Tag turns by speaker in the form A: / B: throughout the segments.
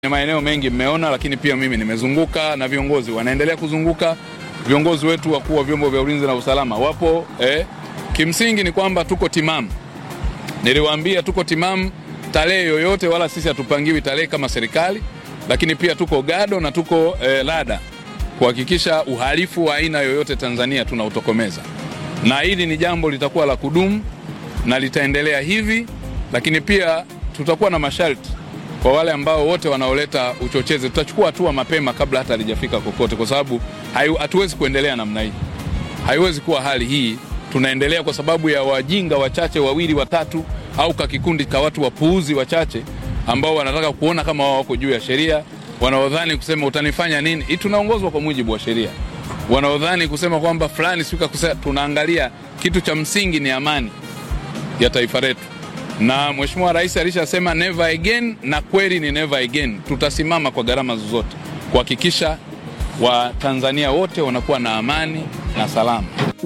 A: maeneo mengi mmeona, lakini pia mimi nimezunguka na viongozi wanaendelea kuzunguka. Viongozi wetu wakuu wa vyombo vya ulinzi na usalama wapo eh. Kimsingi ni kwamba tuko timamu, niliwaambia tuko timamu tarehe yoyote, wala sisi hatupangiwi tarehe kama serikali, lakini pia tuko gado na tuko eh, lada kuhakikisha uhalifu wa aina yoyote Tanzania tunautokomeza, na hili ni jambo litakuwa la kudumu na litaendelea hivi, lakini pia tutakuwa na masharti kwa wale ambao wote wanaoleta uchochezi. Tutachukua hatua mapema kabla hata halijafika kokote, kwa sababu hatuwezi kuendelea namna hii, haiwezi kuwa hali hii. Tunaendelea kwa sababu ya wajinga wachache wawili watatu, au ka kikundi ka watu wapuuzi wachache ambao wanataka kuona kama wao wako juu ya sheria, wanaodhani kusema utanifanya nini. Hii tunaongozwa kwa mujibu wa sheria, wanaodhani kusema kwamba fulani sika kusema, tunaangalia kitu cha msingi ni amani ya taifa letu na Mheshimiwa Rais alishasema never again, na kweli ni never again. Tutasimama kwa gharama zozote kuhakikisha Watanzania wote wanakuwa na amani na salama.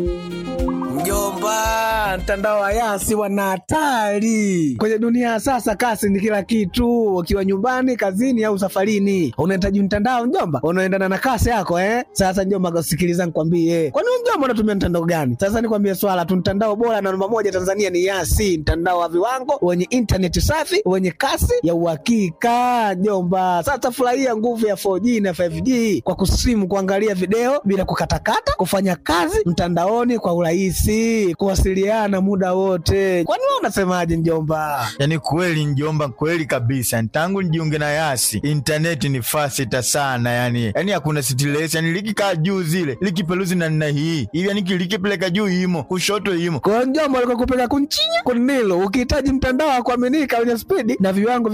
B: Mjomba, mtandao wa Yasi wana hatari kwenye dunia ya sasa. Kasi ni kila kitu, ukiwa nyumbani, kazini au safarini, unahitaji mtandao mjomba, unaendana na kasi yako eh. Sasa mjomba, sikiliza nikwambie, kwani wewe mjomba unatumia mtandao gani? Sasa nikwambie swala tu, mtandao bora na namba moja Tanzania ni Yasi, mtandao wa viwango wenye intaneti safi wenye kasi ya uhakika mjomba. Sasa furahia nguvu ya 4G na 5G kwa kusimu, kuangalia video bila kukatakata, kufanya kazi mtandaoni kwa urahisi, kuwasiliana muda wote. Kwani wewe unasemaje mjomba?
C: Yaani kweli mjomba, kweli kabisa. Tangu nijiunge na Yasi intaneti ni fasita sana, yani yani hakuna stress, yani likikaa juu zile likipeluzi na nina hii hivi, yani likipeleka juu imo kushoto imo
B: kwa mjomba, alikokupeleka kunchinya kunilo, ukihitaji mtandao wa kuaminika wenye spidi na viwango